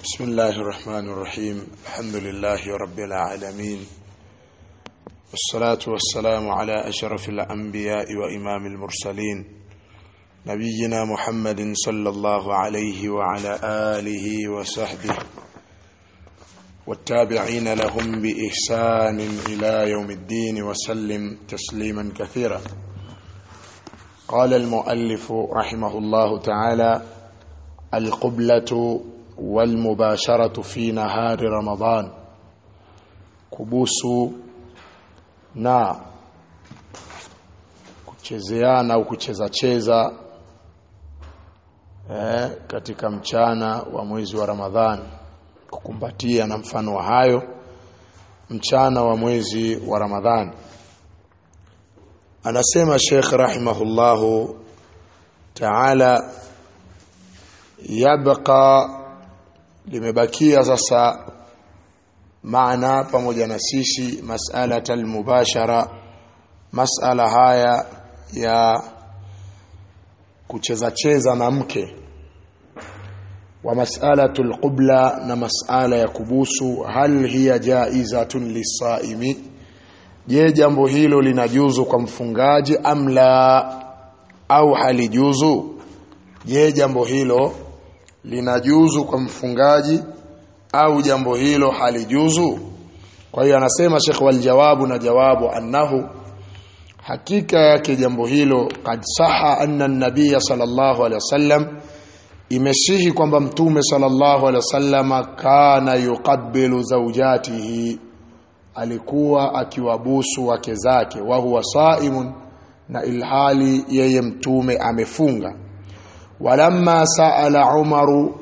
بسم الله الرحمن الرحيم الحمد لله رب العالمين والصلاة والسلام على أشرف الأنبياء وإمام المرسلين نبينا محمد صلى الله عليه وعلى آله وصحبه والتابعين لهم بإحسان إلى يوم الدين وسلم تسليما كثيرا قال المؤلف رحمه الله تعالى القبلة والمباشرة في نهار رمضان kubusu na kuchezeana au kucheza cheza eh, katika mchana wa mwezi wa Ramadhani kukumbatia na mfano wa hayo mchana wa mwezi wa Ramadhani anasema Sheikh rahimahullahu ta'ala yabqa limebakia sasa maana pamoja na sisi mas'ala almubashara mas'ala haya ya kucheza cheza na mke wa mas'alatul qubla na mas'ala ya kubusu hal hiya jaizatun lisaimi je jambo hilo linajuzu kwa mfungaji amla au halijuzu je jambo hilo linajuzu kwa mfungaji au jambo hilo halijuzu kwa hiyo anasema Sheikh wal jawabu na jawabu annahu hakika yake jambo hilo kad saha anna an-nabiy sallallahu alaihi wasallam imesihi kwamba mtume sallallahu alaihi wasallam kana yuqabbilu zawjatihi alikuwa akiwabusu wake zake wa huwa saimun na ilhali yeye mtume amefunga walamma saala umaru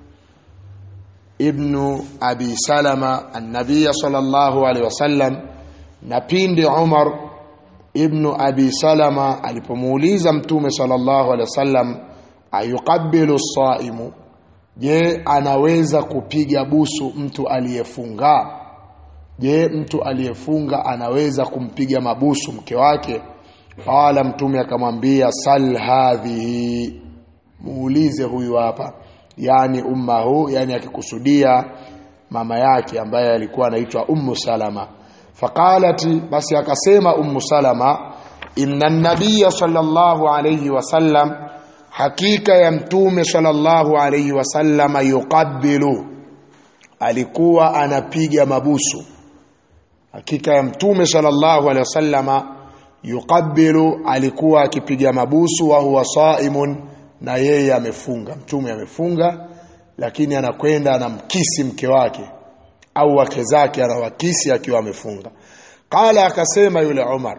ibnu abi salama annabiya sallallahu alaihi wasallam na pindi umar ibnu abi salama alipomuuliza mtume sallallahu alaihi wasallam ayuqabbilu saimu je anaweza kupiga busu mtu aliyefunga je mtu aliyefunga anaweza kumpiga mabusu mke wake qala mtume akamwambia sal hadhihi muulize huyu hapa yani ummahu yani akikusudia mama yake ambaye alikuwa anaitwa ummu salama faqalat basi akasema ummu salama inna nabiyya sallallahu alayhi wasallam hakika ya mtume sallallahu alayhi wasallam yuqabbilu alikuwa anapiga mabusu hakika ya mtume sallallahu alayhi wasallama yuqabbilu alikuwa akipiga mabusu wa huwa saimun na yeye amefunga mtume amefunga lakini anakwenda anamkisi mke wake au wake zake anawakisi akiwa amefunga qala akasema yule Umar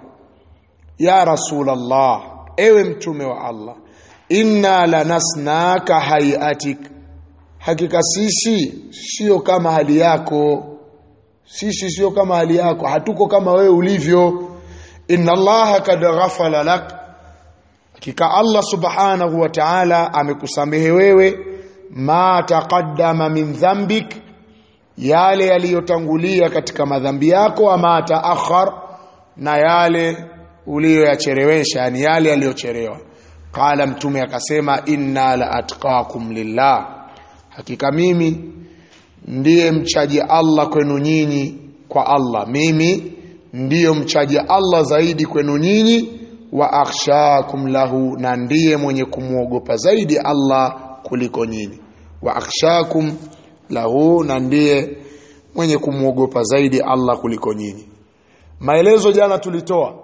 ya rasulullah ewe mtume wa Allah inna lanasnaka hayatik hakika sisi sio kama hali yako sisi sio kama hali yako hatuko kama wewe ulivyo inna allaha kad ghafala lak hakika Allah subhanahu wa ta'ala amekusamehe wewe ma taqaddama min dhanbik yale yaliyotangulia katika madhambi yako ama taakhar na yale uliyoyachelewesha yani yale yaliyochelewa qala mtume akasema inna la atqakum lillah hakika mimi ndiye mchaji Allah kwenu nyinyi kwa Allah mimi ndiyo mchaji Allah zaidi kwenu nyinyi wa akhshakum lahu na ndiye mwenye kumwogopa zaidi Allah kuliko nyinyi wa akhshakum lahu na ndiye mwenye kumwogopa zaidi Allah kuliko nyinyi maelezo jana tulitoa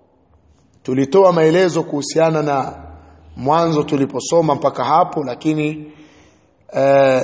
tulitoa maelezo kuhusiana na mwanzo tuliposoma mpaka hapo lakini eh,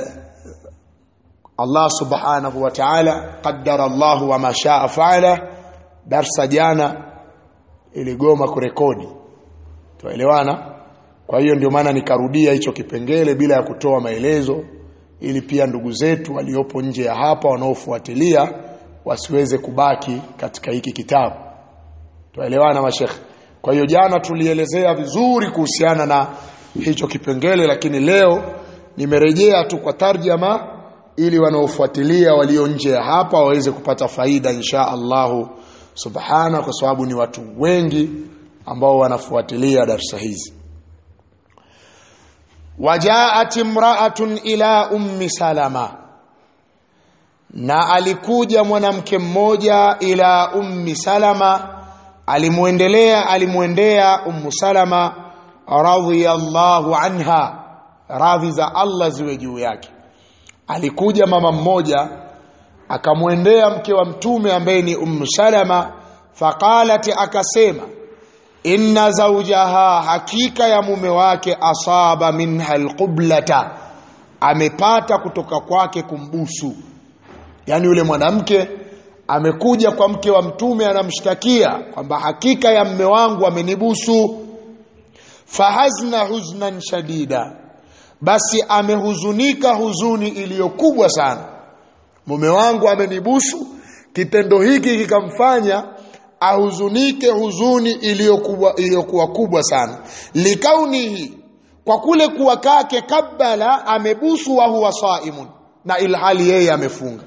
Allah subhanahu wa ta'ala qaddara Allah wa ma shaa fa'ala darsa jana iligoma kurekodi tuelewana kwa hiyo ndio maana nikarudia hicho kipengele bila ya kutoa maelezo ili pia ndugu zetu waliopo nje ya hapa wanaofuatilia wasiweze kubaki katika hiki kitabu tuelewana mashekhe kwa hiyo jana tulielezea vizuri kuhusiana na hicho kipengele lakini leo nimerejea tu kwa tarjama ili wanaofuatilia walio nje ya hapa waweze kupata faida insha Allahu subhana kwa sababu ni watu wengi ambao wanafuatilia darsa hizi wajaat imra'atun ila ummi salama na alikuja mwanamke mmoja ila ummi salama alimuendelea alimuendea ummu salama radhiyallahu anha radhi za Allah ziwe juu yake alikuja mama mmoja akamwendea mke wa mtume ambaye ni ummu salama faqalat akasema inna zawjaha hakika ya mume wake asaba minha alqublata amepata kutoka kwake kumbusu yani yule mwanamke amekuja kwa mke wa mtume anamshtakia kwamba hakika ya mme wangu amenibusu fahazna huznan shadida basi amehuzunika huzuni iliyokubwa sana mume wangu amenibusu kitendo hiki kikamfanya ahuzunike huzuni iliyokuwa iliyokuwa kubwa sana likaunihi kwa kule kuwa kake kabala amebusu wa huwa saimun na ilhali yeye amefunga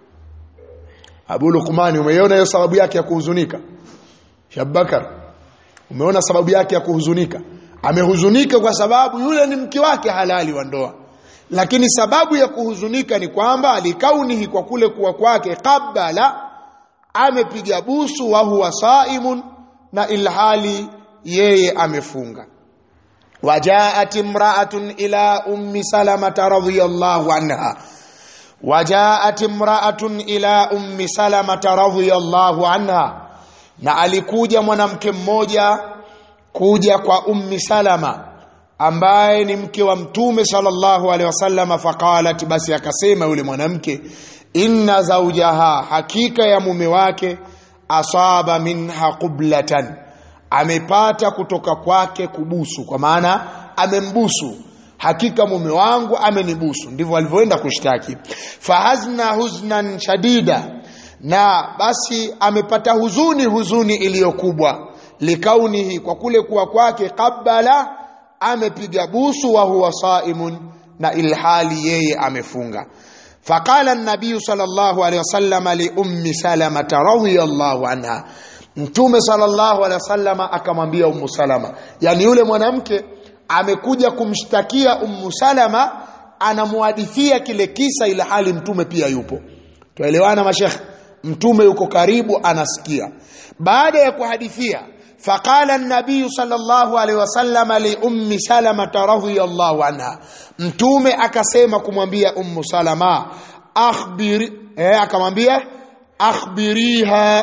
Abu Luqman umeiona hiyo sababu yake ya kuhuzunika Shabakar umeona sababu yake ya kuhuzunika amehuzunika kwa sababu yule ni mke wake halali wa ndoa lakini sababu ya kuhuzunika ni kwamba alikaunihi kwa kule kuwa kwake kabala amepiga busu wa huwa saimun na ilhali yeye amefunga wajaat imra'atun ila ummi salamata radhiyallahu anha wajaat imra'atun ila ummi salamata radhiyallahu anha na alikuja mwanamke mmoja kuja kwa ummi salama ambaye ni mke wa mtume sallallahu alaihi wasallam faqalat basi akasema yule mwanamke inna zawjaha hakika ya mume wake asaba minha qublatan amepata kutoka kwake kubusu kwa maana amembusu hakika mume wangu amenibusu ndivyo alivyoenda kushtaki fahazna huznan shadida na basi amepata huzuni huzuni iliyokubwa likaunihi kwa kule kuwa kwake qabala amepiga busu wa huwa saimun na ilhali yeye amefunga faqala an-nabiy sallallahu alayhi wasallam li ummi salama radhiyallahu anha mtume sallallahu alayhi wasallam akamwambia ummu salama yani yule mwanamke amekuja kumshtakia ummu salama anamuhadithia kile kisa ila hali mtume pia yupo tuelewana mashekhe mtume yuko karibu anasikia baada ya kuhadithia فقال النبي صلى الله عليه وسلم لأم سلمة رضي الله عنها mtume akasema kumwambia ummu salama akhbir eh akamwambia akhbiriha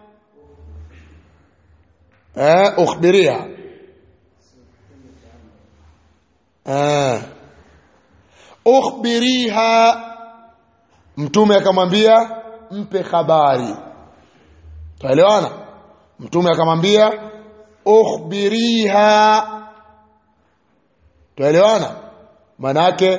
eh ukhbiriha eh ukhbiriha mtume akamwambia mpe habari tuelewana mtume akamwambia ukhbiriha tuelewana manake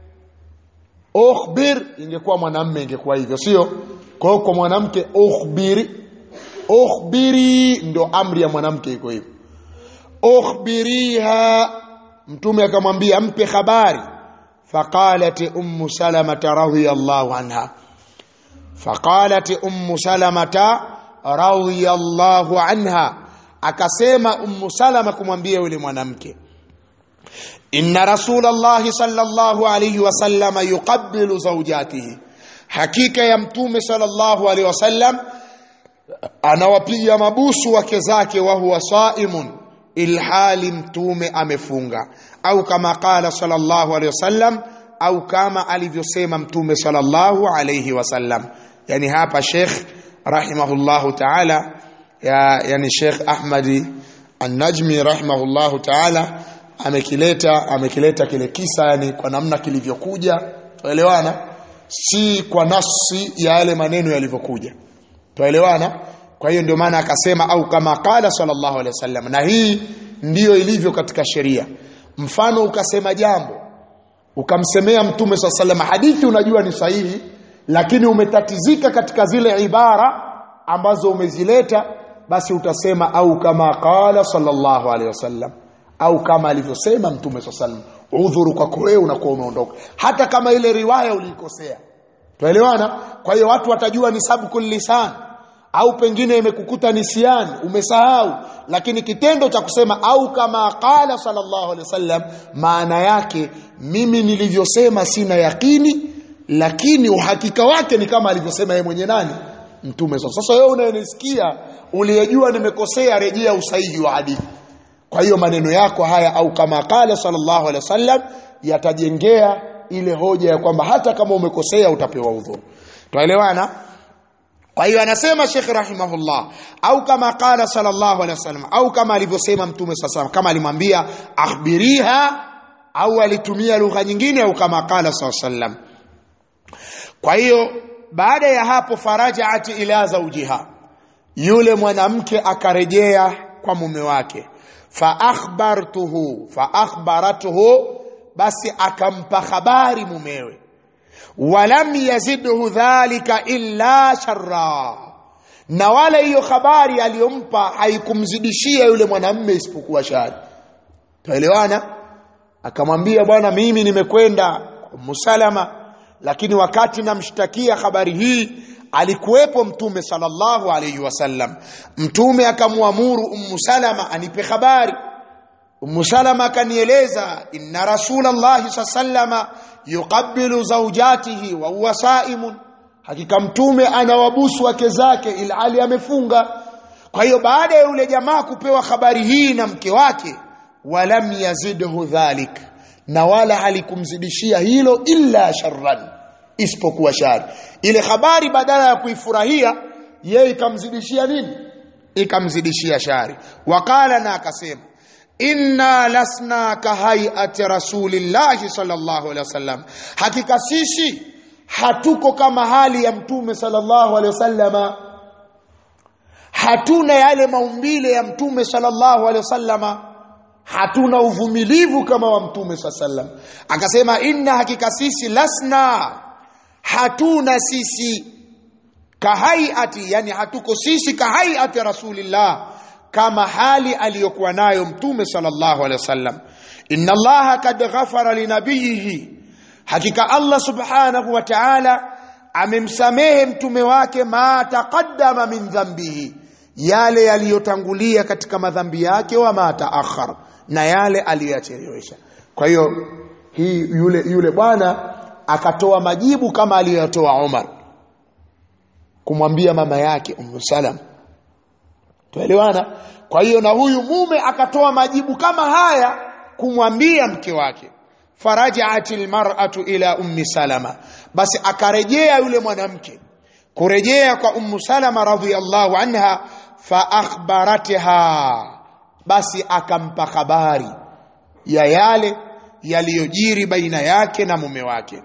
ukhbir ingekuwa mwanamme ingekuwa hivyo sio kwa hiyo kwa mwanamke ukhbiri ukhbiri ndo amri ya mwanamke iko hivyo ukhbiriha mtume akamwambia mpe habari faqalat ummu salamata radhiyallahu anha faqalat ummu salamata radhiyallahu anha akasema ummu salama kumwambia yule mwanamke inna rasulallahi sallallahu alayhi wasallama yuqabbilu zawjatihi hakika ya mtume sallallahu alayhi wasallam anawapiga mabusu wake zake wa huwa saimun ilhali mtume amefunga au kama qala sallallahu alayhi wasallam au kama alivyosema mtume sallallahu alayhi wasallam yani hapa sheikh rahimahullahu ta'ala ya yani Sheikh Ahmadi An-Najmi rahimahullahu ta'ala amekileta amekileta kile kisa yani kwa namna kilivyokuja tuelewana si kwa nafsi ya yale maneno yalivyokuja tuelewana kwa hiyo ndio maana akasema au kama qala sallallahu alaihi wasallam na hii ndiyo ilivyo katika sheria mfano ukasema jambo ukamsemea mtume sallallahu alaihi wasallam hadithi unajua ni sahihi lakini umetatizika katika zile ibara ambazo umezileta basi utasema au kama qala sallallahu alaihi wasallam au kama alivyosema mtume sallallahu udhuru kwako wewe unakuwa umeondoka hata kama ile riwaya uliikosea tuelewana kwa hiyo watu watajua ni sabkul lisan au pengine imekukuta nisiani umesahau lakini kitendo cha kusema au kama qala sallallahu alaihi wasallam maana yake mimi nilivyosema sina yakini lakini uhakika wake ni kama alivyosema yeye mwenye nani mtume sasa sasa wewe unayenisikia uliyejua nimekosea rejea usahihi wa hadithi kwa hiyo maneno yako haya au kama kala sallallahu alaihi wasallam yatajengea ile hoja ya kwamba hata kama umekosea utapewa udhuru tuelewana kwa hiyo anasema Sheikh rahimahullah au kama qala sallallahu alaihi wasallam au kama alivyosema mtume sallallahu kama alimwambia akhbiriha au alitumia lugha nyingine au kama qala sallallahu alaihi wasallam kwa hiyo baada ya hapo farajaat ila zawjiha yule mwanamke akarejea kwa mume wake fa akhbartuhu fa akhbaratuhu basi akampa habari mumewe walam yazidhu dhalika illa sharra na wala hiyo habari aliyompa haikumzidishia yule mwanamme isipokuwa shari tuelewana akamwambia bwana mimi nimekwenda musalama lakini wakati namshtakia habari hii alikuwepo mtume sallallahu alayhi wasallam mtume akamwamuru ummu salama anipe habari ummu salama akanieleza inna rasulallahi sallama yuqabbilu zawjatihi wa huwa saimun hakika mtume anawabusu wake zake ilhali amefunga kwa hiyo baada ya yule jamaa kupewa habari hii na mke wake walam yazidhu dhalik na wala halikumzidishia hilo illa sharran isipokuwa shari ile habari badala ya kuifurahia yeye ikamzidishia nini ikamzidishia shari wakala na akasema inna lasna kahaiati rasulillahi sallallahu alaihi wasallam hakika sisi hatuko kama hali ya mtume sallallahu alaihi wasallama hatuna yale maumbile ya mtume sallallahu alaihi wasallama hatuna uvumilivu kama wa mtume sallam akasema inna hakika sisi lasna hatuna sisi kahaiati yani hatuko sisi kahaiati rasulillah kama hali aliyokuwa nayo mtume sallallahu alaihi wasallam inna allaha kad ghafara linabiyihi hakika allah subhanahu wa ta'ala amemsamehe mtume wake ma taqaddama min dhambihi yale yaliyotangulia katika madhambi yake wa ma taakhar na yale aliyoyachelewesha kwa hiyo hii yule yule bwana akatoa majibu kama aliyotoa Umar kumwambia mama yake Ummu Salam tuelewana kwa hiyo na huyu mume akatoa majibu kama haya kumwambia mke wake farajaat almar'atu ila ummi salama basi akarejea yule mwanamke kurejea kwa ummu salama radhiyallahu anha fa akhbaratha basi akampa habari ya yale yaliyojiri baina yake na mume wake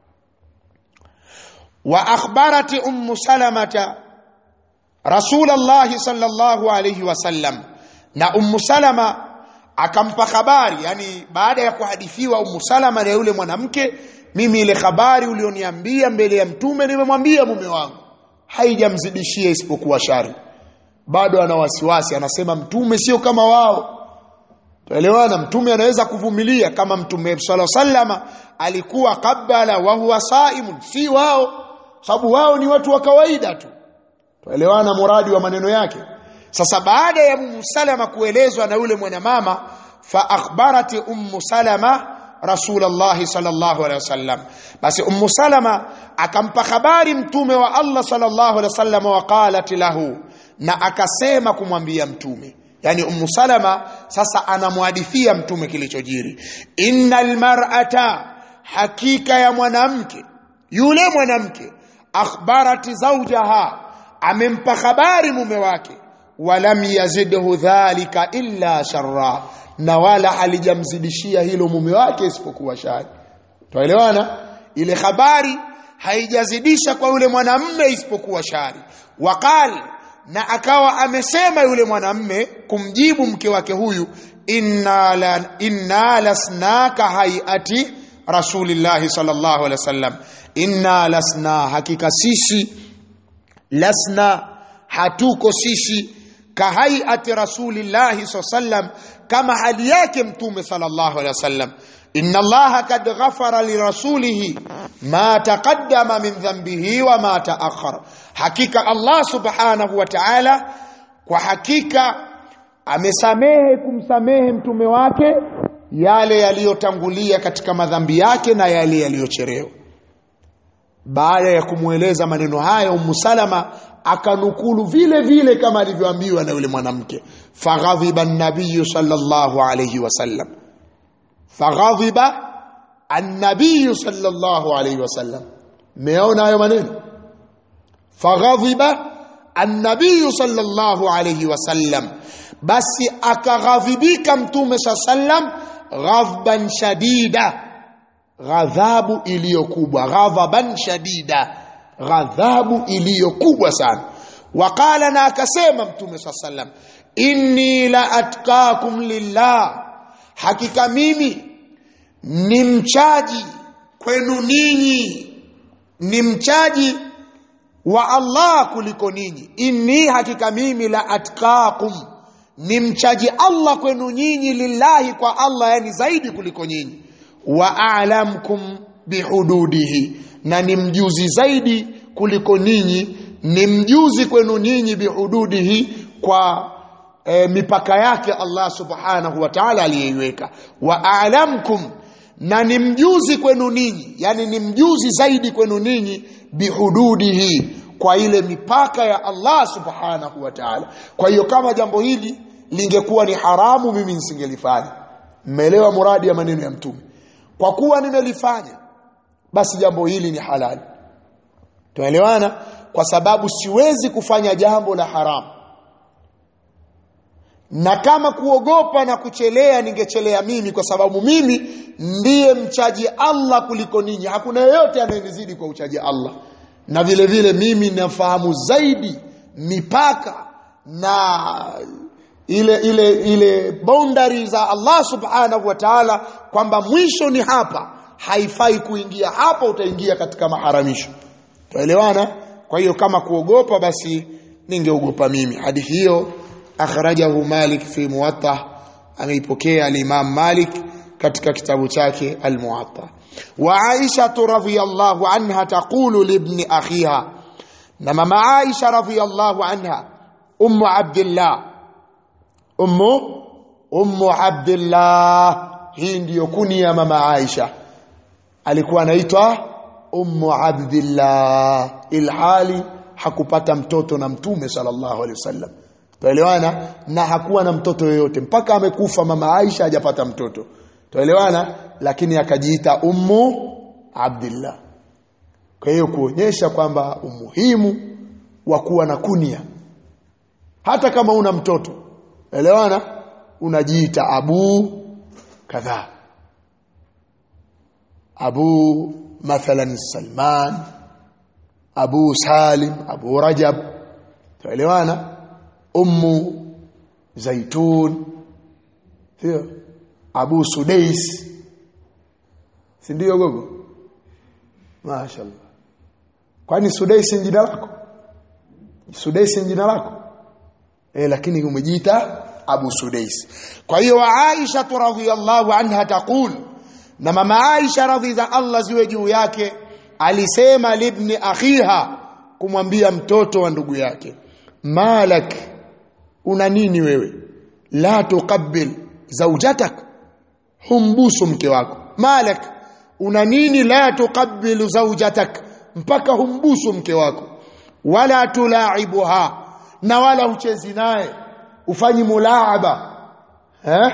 wa akhbarati ummu salamata rasulullah sallallahu alayhi wasallam na ummu salama akampa habari yani baada ya kuhadithiwa ummu salama na yule mwanamke mimi ile habari ulioniambia mbele ya mtume nimemwambia mume wangu haijamzidishia isipokuwa shari bado ana wasiwasi anasema mtume sio kama wao tuelewana mtume anaweza kuvumilia kama mtume sala sallama alikuwa kabala wa huwa saimun si wao sababu wao ni watu wa kawaida tu tuelewana muradi wa maneno yake sasa baada ya ummu salama kuelezwa na yule mwanamama fa akhbarati ummu salama rasulullah sallallahu alaihi wasallam basi ummu salama akampa habari mtume wa Allah sallallahu alaihi wasallam wa qalat lahu na akasema kumwambia mtume yani ummu salama sasa anamhadithia mtume kilichojiri innal mar'ata hakika ya mwanamke yule mwanamke akhbarati zawjaha amempa habari mume wake walam yazidhu dhalika illa sharra na wala halijamzidishia hilo mume wake isipokuwa shari tuelewana ile habari haijazidisha kwa yule mwanamme isipokuwa shari waqal na akawa amesema yule mwanamme kumjibu mke wake huyu inna la inna lasnaka hayati rasulillahi sallallahu alaihi wasallam inna lasna hakika sisi lasna hatuko sisi kahaiati rasulillahi sallam kama hali yake mtume sallallahu alaihi wasallam inna allaha kad ghafara lirasulihi ma taqaddama min dhanbihi wa ma taakhara hakika allah subhanahu wa ta'ala kwa hakika amesamehe kumsamehe mtume wake yale yaliyotangulia katika madhambi yake na yale yaliyocherewa baada ya kumweleza maneno haya Ummu Salama akanukulu vile vile kama alivyoambiwa na yule mwanamke faghadhiba an-nabiy sallallahu alayhi wasallam faghadhiba an-nabiy sallallahu alayhi wasallam meona hayo maneno faghadhiba an-nabiy sallallahu alayhi wasallam basi akaghadhibika mtume sallam ghadban shadida ghadhabu iliyokubwa ghadhaban shadida ghadhabu iliyokubwa sana waqala na akasema mtume saa sallam inni la atqakum lillah hakika mimi ni mchaji kwenu ninyi ni mchaji wa Allah kuliko ninyi inni hakika mimi la atqakum ni mchaji Allah kwenu nyinyi lillahi kwa Allah yani zaidi kuliko nyinyi wa a'lamkum bihududihi na ni mjuzi zaidi kuliko ninyi ni mjuzi kwenu nyinyi bihududihi kwa e, mipaka yake Allah subhanahu wa ta'ala aliyeiweka wa a'lamkum na ni mjuzi kwenu ninyi yani ni mjuzi zaidi kwenu ninyi bihududihi kwa ile mipaka ya Allah subhanahu wa ta'ala kwa hiyo kama jambo hili lingekuwa ni haramu mimi nisingelifanya mmeelewa muradi ya maneno ya mtume kwa kuwa nimelifanya basi jambo hili ni halali tunaelewana kwa sababu siwezi kufanya jambo la haramu na kama kuogopa na kuchelea ningechelea mimi kwa sababu mimi ndiye mchaji Allah kuliko ninyi hakuna yeyote anayenizidi kwa uchaji Allah na vile vile mimi nafahamu zaidi mipaka na ile ile ile boundary za Allah subhanahu wa ta'ala kwamba mwisho ni hapa haifai kuingia hapa utaingia katika maharamisho tuelewana kwa hiyo kama kuogopa basi ningeogopa mimi hadithi hiyo akhrajahu Malik fi Muwatta ameipokea al-Imam Malik katika kitabu chake al-Muwatta wa Aisha radhiyallahu anha taqulu li ibn akhiha na mama Aisha radhiyallahu anha ummu Abdullah ummu ummu Abdullah hii ndiyo kunia mama Aisha alikuwa anaitwa ummu Abdullah ilhali hakupata mtoto na mtume sallallahu alaihi wasallam tuelewana na hakuwa na mtoto yoyote mpaka amekufa mama Aisha hajapata mtoto tuelewana lakini akajiita ummu Abdullah kwa hiyo kuonyesha kwamba umuhimu wa kuwa na kunia hata kama una mtoto elewana unajiita abu kadhaa abu mathalan Salman abu Salim abu Rajab tuelewana ummu zaitun sio abu sudais si ndio gogo mashaallah kwani sudais ni jina lako sudais ni jina lako eh lakini umejiita abu sudais kwa hiyo aisha radhiyallahu anha taqul na mama aisha radhi za Allah ziwe juu yake alisema libni akhiha kumwambia mtoto wa ndugu yake malak una nini wewe la tuqabbil zawjatak humbusu mke wako malak una nini la tuqabbilu zawjatak mpaka humbusu mke wako wala tulaibuha na wala uchezi naye ufanyi mulaaba eh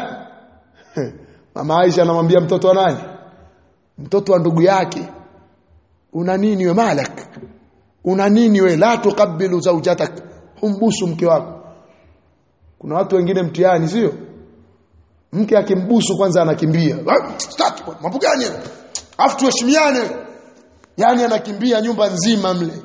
mama Aisha anamwambia mtoto wa nani mtoto wa ndugu yake una nini we malak una nini we la tuqabbilu zawjatak humbusu mke wako kuna watu wengine mtihani sio mke akimbusu kwanza anakimbia staki mambo gani afu tuheshimiane yani anakimbia nyumba nzima mle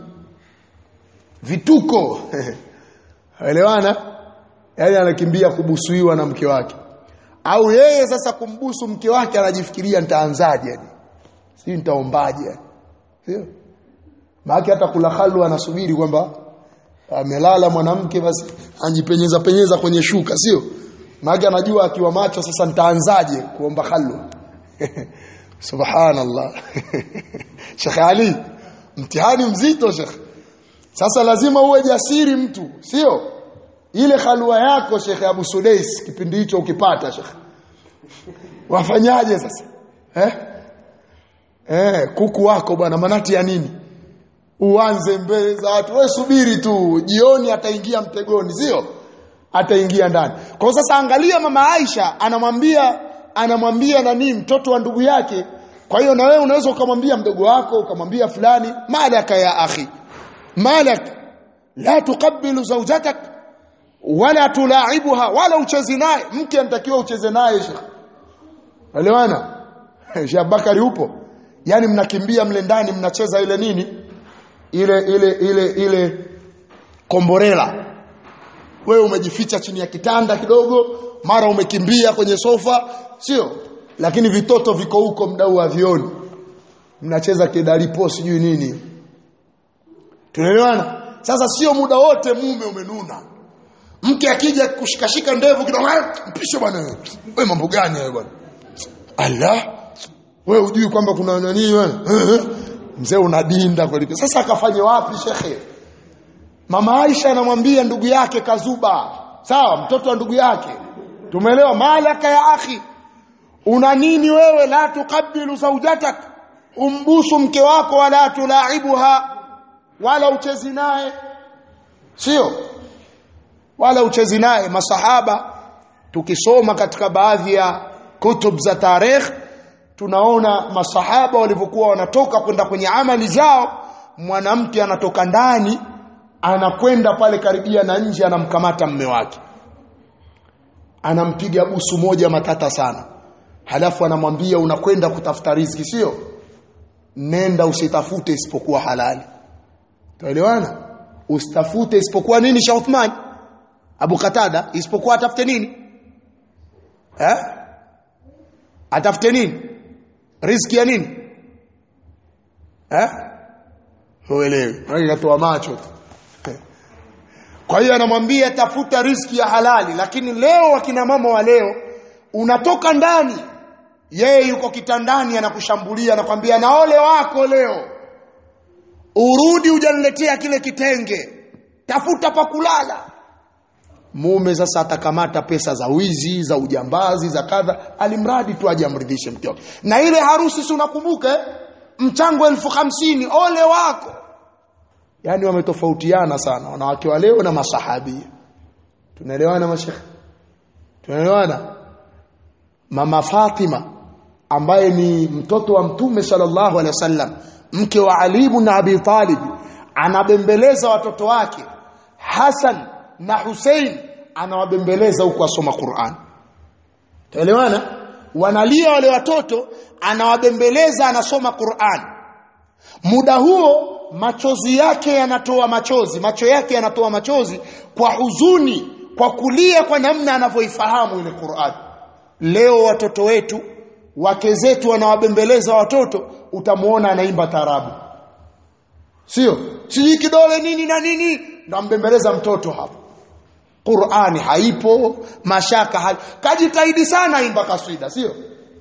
vituko elewana yani anakimbia kubusuiwa na mke wake au yeye sasa kumbusu mke wake anajifikiria nitaanzaje yani si nitaombaje yani sio maana hata kula halu anasubiri kwamba amelala mwanamke basi anjipenyeza penyeza kwenye shuka sio maana anajua akiwa macho sasa nitaanzaje kuomba halu subhanallah Sheikh Ali mtihani mzito Sheikh sasa lazima uwe jasiri mtu sio ile halua yako Sheikh Abu Sudais kipindi hicho ukipata Sheikh wafanyaje sasa eh eh kuku wako bwana manati ya nini uanze mbele za watu wewe subiri tu jioni ataingia mtegoni sio ataingia ndani kwa hiyo sasa angalia mama Aisha anamwambia anamwambia nani mtoto wa ndugu yake kwa hiyo na wewe unaweza ukamwambia mdogo wako ukamwambia fulani malaka ya akhi malak la tuqabbilu zawjatak wala tulaibuha wala ucheze naye mke anatakiwa ucheze naye shekh elewana Sheikh Bakari upo yani mnakimbia mle ndani mnacheza ile nini ile ile ile ile komborela wewe umejificha chini ya kitanda kidogo mara umekimbia kwenye sofa sio lakini vitoto viko huko mdau wa vioni mnacheza kidalipo sijui nini tunaelewana sasa sio muda wote mume umenuna mke akija kushikashika ndevu kidogo mpishe bwana wewe mambo gani wewe bwana Allah wewe hujui kwamba kuna nani wewe mzee unadinda kweli sasa akafanye wapi shekhe mama Aisha anamwambia ndugu yake Kazuba sawa mtoto wa ndugu yake tumeelewa malaka ya akhi una nini wewe la tukabilu zaujatak umbusu mke wako wala tulaibuha wala uchezi naye sio wala uchezi naye masahaba tukisoma katika baadhi ya kutub za tarikh tunaona masahaba walivyokuwa wanatoka kwenda kwenye amali zao mwanamke anatoka ndani anakwenda pale karibia na nje anamkamata mme wake anampiga busu moja matata sana halafu anamwambia unakwenda kutafuta riziki sio nenda usitafute isipokuwa halali tuelewana usitafute isipokuwa nini Sheikh Uthman Abu Katada isipokuwa atafute nini eh atafute nini riziki ya nini eh huelewi akatoa macho kwa hiyo anamwambia tafuta riziki ya halali lakini leo wakina mama wa leo unatoka ndani yeye yuko kitandani anakushambulia anakwambia na ole wako leo urudi hujaniletea kile kitenge tafuta pa kulala mume sasa atakamata pesa za wizi za ujambazi za kadha alimradi tu aje amridhishe mke wake na ile harusi si unakumbuka mchango elfu hamsini ole wako yani wametofautiana sana wanawake wa leo na masahabia tunaelewana mashekhe tunaelewana mama Fatima ambaye ni mtoto wa mtume sallallahu alaihi wasallam mke wa Ali ibn Abi Talib anabembeleza watoto wake Hassan na Hussein anawabembeleza huko asoma Qur'an tuelewana wanalia wale watoto anawabembeleza anasoma Qur'an muda huo machozi yake yanatoa machozi macho yake yanatoa machozi kwa huzuni kwa kulia kwa namna anavyoifahamu ile Qur'an leo watoto wetu wake zetu wanawabembeleza watoto utamuona anaimba tarabu sio sijui kidole nini na nini ndo mbembeleza mtoto hapo Qur'ani haipo mashaka hali kajitahidi sana imba kaswida sio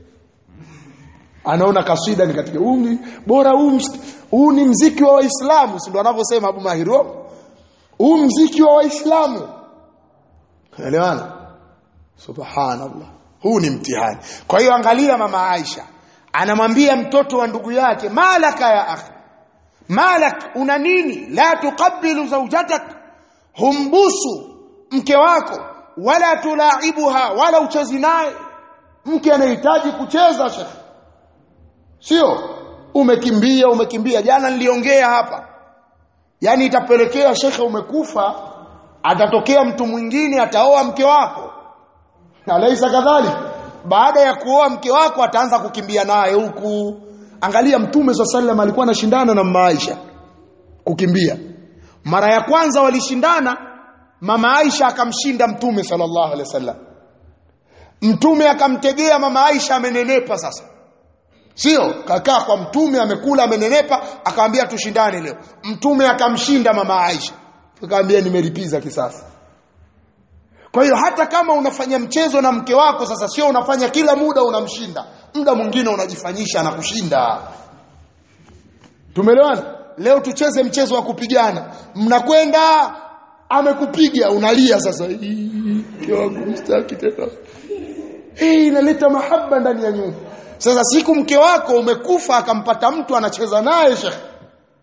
anaona kaswida ni katika huu bora huu huu ni mziki wa waislamu si ndo anavyosema Abu Mahiro huu mziki wa waislamu elewana subhanallah huu ni mtihani kwa hiyo angalia mama Aisha anamwambia mtoto wa ndugu yake malaka ya akhi malak una nini la tuqabbilu zawjatak humbusu mke wako wala tulaibuha wala uchezi naye mke anahitaji kucheza shekhi sio umekimbia umekimbia jana niliongea hapa yani itapelekea shekhe umekufa atatokea mtu mwingine ataoa mke wako alaisa kadhalik baada ya kuoa mke wako ataanza kukimbia naye huku angalia mtume swalla sallam alikuwa anashindana na mama Aisha kukimbia mara ya kwanza walishindana mama Aisha akamshinda mtume sallallahu alaihi wasallam mtume akamtegea mama Aisha amenenepa sasa sio kakaa kwa mtume amekula amenenepa akamwambia tushindane leo mtume akamshinda mama Aisha akamwambia nimelipiza kisasi kwa hiyo hata kama unafanya mchezo na mke wako sasa sio unafanya kila muda unamshinda muda mwingine unajifanyisha na kushinda tumeelewana leo tucheze mchezo wa kupigana mnakwenda amekupiga unalia sasa mke wangu mstaki tena hii inaleta mahaba ndani ya nyumba sasa siku mke wako umekufa akampata mtu anacheza naye shekhe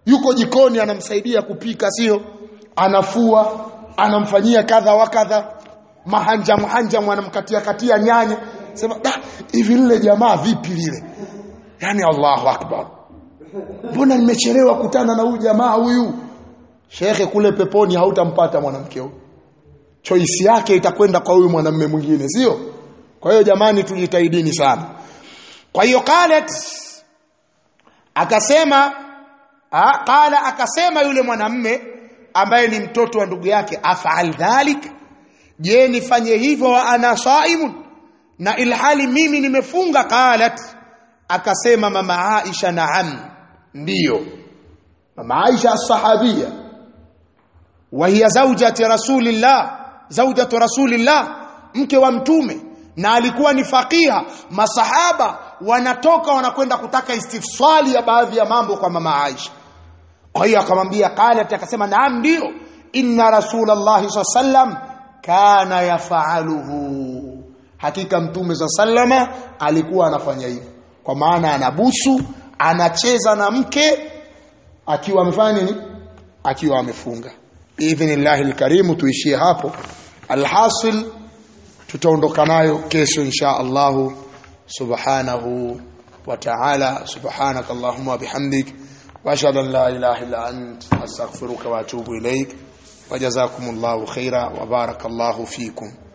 yuko jikoni anamsaidia kupika sio anafua anamfanyia kadha wa kadha mahanja mahanja anamkatia katia nyanya sema da hivi lile jamaa vipi lile yani Allahu akbar mbona nimechelewa kutana na huyu jamaa huyu shekhe kule peponi hautampata mwanamke huyu choice yake itakwenda kwa huyu mwanamume mwingine sio kwa hiyo jamani tujitahidini sana kwa hiyo qalat akasema ha, qala akasema yule mwanamme ambaye ni mtoto wa ndugu yake afaal dhalik je nifanye hivyo wa ana saimun na ilhali mimi nimefunga qalat akasema mama Aisha naam ndiyo mama Aisha as-sahabia wa hiya zawjati rasulillah zawjatu rasulillah mke wa mtume na alikuwa ni faqiha masahaba wanatoka wanakwenda kutaka istifsali ya baadhi ya mambo kwa mama Aisha kwa hiyo akamwambia qalat akasema naam ndio inna rasulullah sallam kana yafaaluhu hakika mtume za sallama alikuwa anafanya hivyo kwa maana anabusu anacheza na mke akiwa amefanya nini akiwa amefunga biidhnillahi alkarim tuishie hapo alhasil tutaondoka nayo kesho insha Allah subhanahu wa ta'ala subhanaka allahumma wa bihamdik wa ashhadu an la ilaha illa ant astaghfiruka wa atubu ilaik wa jazakumullahu khaira wa barakallahu fikum